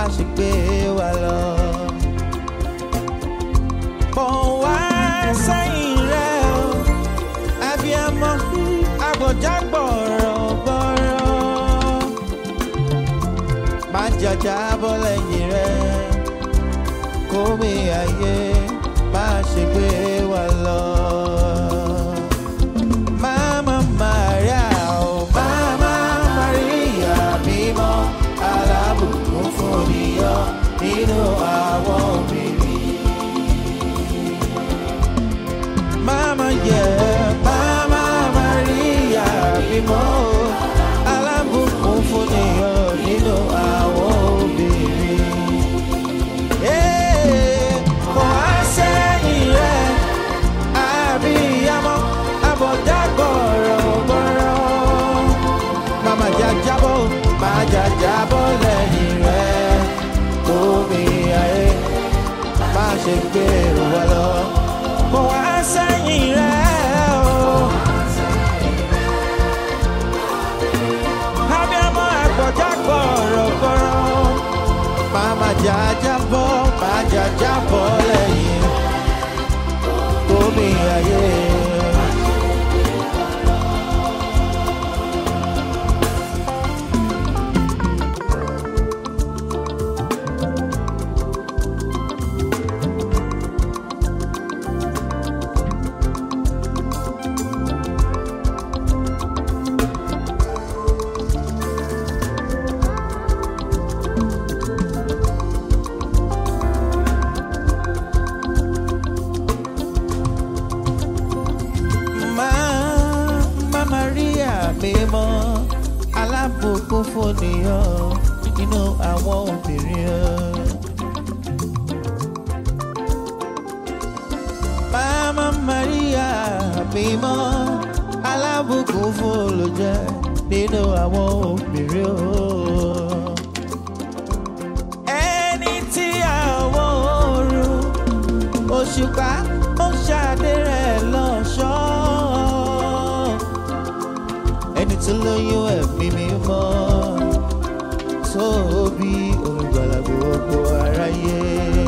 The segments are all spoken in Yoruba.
ṣe gbé wa lọ. Bọ̀ wá sẹ́yìn rẹ̀ o, abiyamọ agbọ̀já gbọ̀rọ̀gbọ̀rọ̀. Má jàjà bọ́ lẹ́yìn rẹ̀, kó mi ayé má ṣe gbé wa lọ. Mama Maria, oh Mama Maria, mímọ́ alábùkún fún níyọ nínú àwọn obìnrin. Mama yeah, Mama Maria, mímọ́ alábùkún fún níyọ nínú àwọn obìnrin. Ee, kò á sẹ́yìn rẹ̀ abiyamọ abọjá gbọrọgbọrọ mama jajabọ máa jajabọ lẹ́yìn rẹ omi ayé má ṣe gbé wa lọ kò wá sẹ́yìn rẹ o. abiyamọ abọjá gbọrọgbọrọ mama jajabọ máa jajabọ lẹ́yìn omi ayé. Mama Maria mímọ́ alábùkún fònìyàn nínú àwọn obìnrin. Mama Maria mímọ́ alábùkún fòlùjẹ́ nínú àwọn obìnrin. Ẹni tí àwọn oorun òṣùpá ó ṣàdé rẹ̀ lọ́ṣọ́. ẹni tó lóyún ẹ̀mí mímọ́ tó bí olùgbàlà gbogbo aráyé.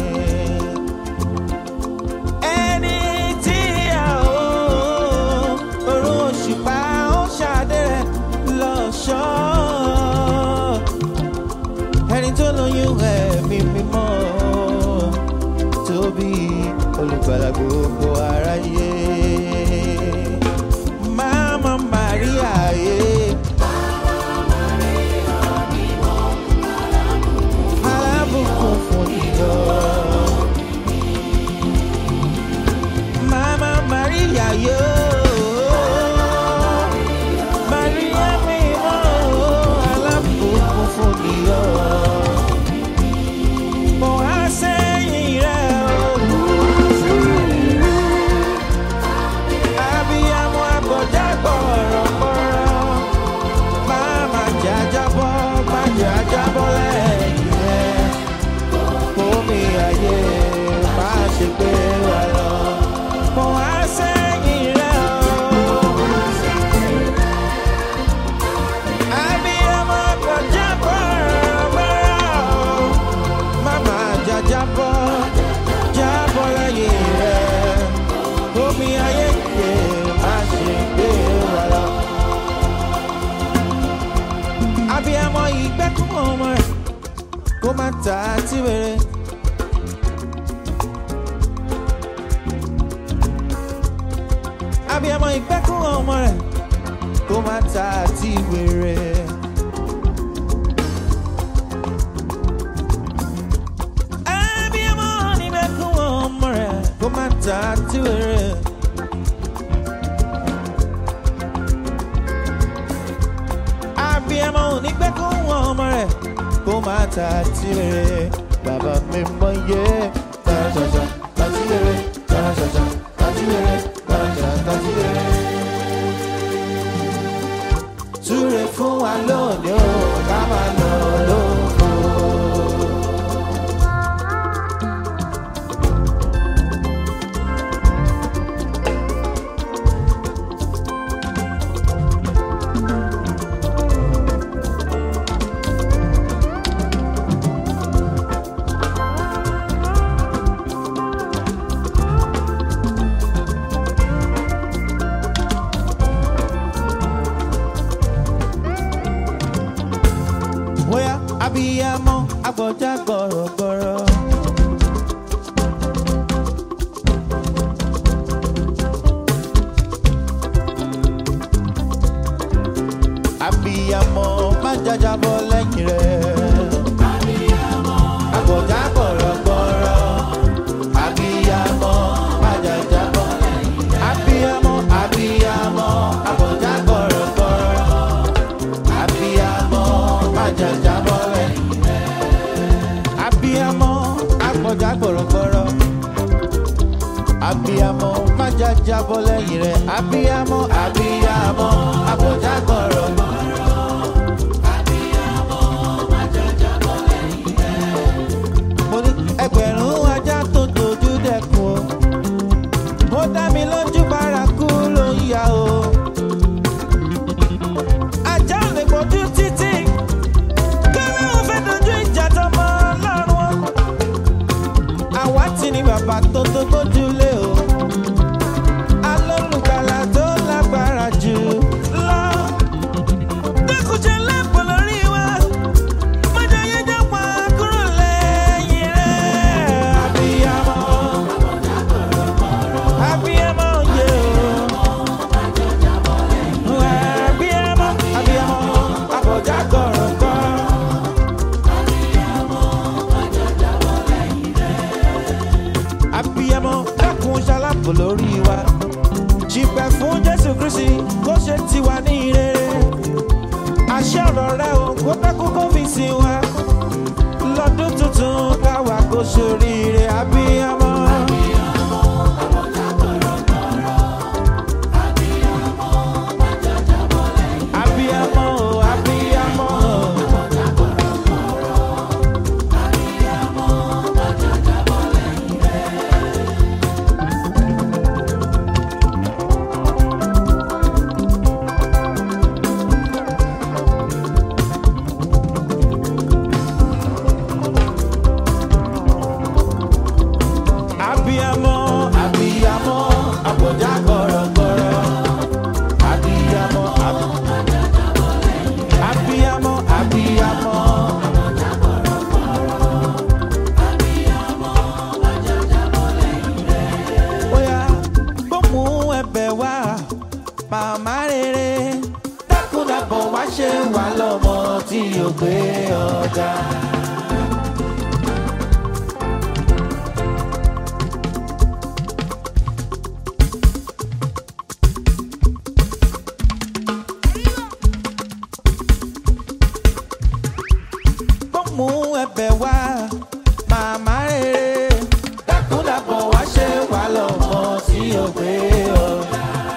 ẹni tí àwọn orun òṣùpá ó ṣàdé rẹ̀ lọ́ṣọ́. ẹni tó lóyún ẹ̀mí mímọ́ tóbi olùgbàlà gbogbo aráyé. Mama Maria ye. Alábùkún fún ìjọ. Mama Maria yo. Maria mímọ́ alábùkún fún ìjọ. Mo á sẹ́yìn rẹ̀ o. Abiyamọ abọ̀já gbọ̀rọ̀gbọ̀rọ̀. Máma jàjábọ́, má jàjábọ́ lẹ́yìn rẹ̀. Omi ayé má ṣe gbé wa lọ. Mo á sẹ́yìn rẹ̀ o. Abiyamọ abọ̀já gbọ̀rọ̀gbọ̀rọ̀. Máma jàjábọ́, jábọ́ lẹ́yìn rẹ̀ omi ayé yẹ má ṣe gbé wa lọ. abiyamọ ìgbẹ́kùn ọmọ rẹ̀ kó má ta tí wèrè. abiyamọ ìgbẹ́kùn ọmọ rẹ̀ kó má ta tí wèrè. abiyamọ ìgbẹ́kùn ọmọ rẹ̀ kó má ta tí wèrè. abiyamọ ò ní pẹ́ kó wọn ọmọ rẹ̀ kó má ta tirẹ̀ bàbá mi mọ iye tàṣàṣà tàṣìlẹ̀ tàṣàṣà tàṣìlẹ̀ tàṣà tàṣìlẹ̀. Súre fún wa lónìí o, ká máa lọ lóko. àpọ̀já gbọ̀rọ̀gbọ̀rọ̀. abiyamọ má jajabọ lẹ́yìn rẹ̀. àpọ̀já gbọ̀rọ̀gbọ̀rọ̀. abiyamọ má jajabọ lẹ́yìn rẹ̀. abiyamọ abiyamọ àpọ̀já gbọ̀rọ̀gbọ̀rọ̀. abiyamọ má jajabọ lẹ́yìn rẹ̀. abiyamọ àpọ̀já gbọ̀rọ̀gbọ̀rọ̀. abiyamọ má jajabọ lẹ́yìn rẹ̀. abiyamọ abiyamọ àpọ̀já gbọ̀rọ̀gbọ̀rọ̀. mo ní ẹgbẹ̀rún ajá tó dojú dẹkùn o ó dá mi lójú bárakú ló ń yá o ajá ò lè gbójú títí kẹ́lẹ́ ò fẹ́ dojú ìjà tọmọ ọlọ́run o àwa ti ní bàbá tó tó gbójúlé o alólùgbàlà tó lágbára jù lọ dẹ́kun lẹ́pọ̀ lórí wa mọ́jọ yẹn jẹ́ pa kúrò lẹ́yìn rẹ̀. abiyamọ abiyamọ yẹ o abiyamọ abiyamọ abọjá kọrọkọ. abiyamọ dákun ṣalábò lórí wa ṣìpẹ̀ fún jésù kristi kó ṣe tiwa ní rere àṣẹ ọ̀rọ̀ rẹ o kó dákú kó fi sìn wá lọ́dún tuntun káwa kó ṣoríire abiyamọ. abiyamọ o abiyamọ o. abiyamọ abiyamọ abọjá gọrọgọrọ abiyamọ ab- abiyamọ abiyamọ. Oya, gbóhùn ẹ̀bẹ̀ wá màmá rere dákúndàbọ̀ wá ṣe wà lọ́mọ tí yóò gbé ọjà. gbóhùn ẹ̀bẹ̀ wá màmá rere dákúndàbọ̀ wá ṣe wà lọ́mọ tí yóò gbé ọjà.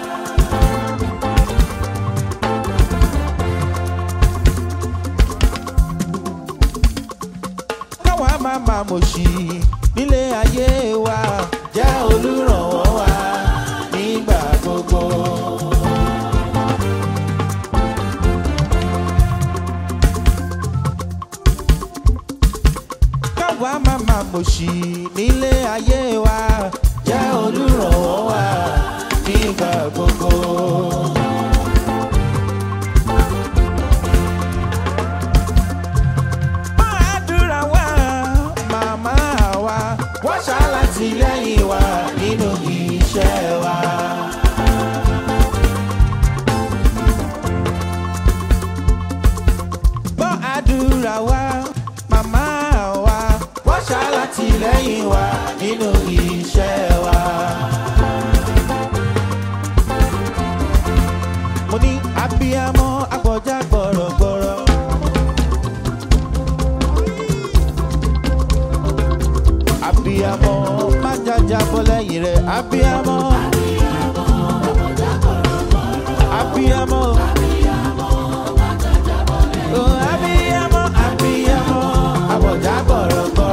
káwa máa máa mọ̀ sí nílé ayé wa jẹ́ olùrànwọ́ wa nígbà gbogbo. káwa máa máa mọ̀ sí nílé ayé wa jẹ́ olùrànwọ́ wa nígbà gbogbo. àdúrà wa màmá wa wọ́n ṣàlàtìlẹ́yìn wa nínú iṣẹ́ wa. gbọ́ àdúrà wa màmá wa wọ́n ṣàlàtìlẹ́yìn wa nínú iṣẹ́ wa. mo ní abiyamọ agbọjá gbọrọgbọrọ. abiyamọ má jaja bọ́ lẹ́yìn rẹ̀ abiyamọ. abiyamọ. Oh, abiyamọ abiyamọ abọjá gbọrọgbọrọ.